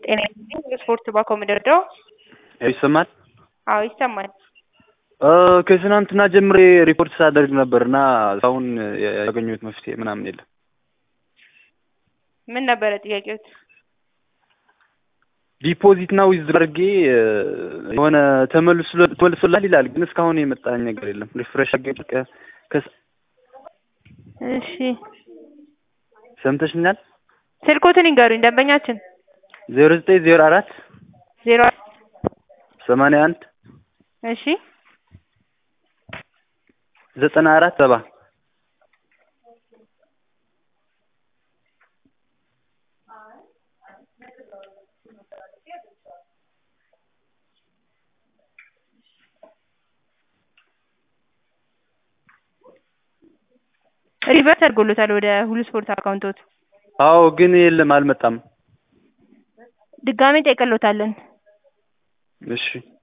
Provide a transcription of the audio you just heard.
ጤና ስፖርት ባኮመደርደው ይሰማል? አዎ ይሰማል። ከትናንትና ጀምሬ ሪፖርት ሳደርግ ነበር እና እስካሁን ያገኘሁት መፍትሄ ምናምን የለም። ምን ነበረ ጥያቄዎት? ዲፖዚት እና ዊዝ አድርጌ የሆነ ተመልሶላል ይላል፣ ግን እስካሁን የመጣኝ ነገር የለም። ሪፍሬሽ አድርጌ እሺ ሰምተሽኛል? ስልኮትን ይንገሩኝ ደንበኛችን ዜሮ ዘጠኝ ዜሮ አራት ዜሮ ሰማንያ አንድ እሺ ዘጠና አራት ሰባ ሪቨርስ አድርጎሎታል ወደ ሁሉ ስፖርት አካውንቶት። አዎ ግን የለም አልመጣም። ድጋሜ ጠይቀሎታለን። እሺ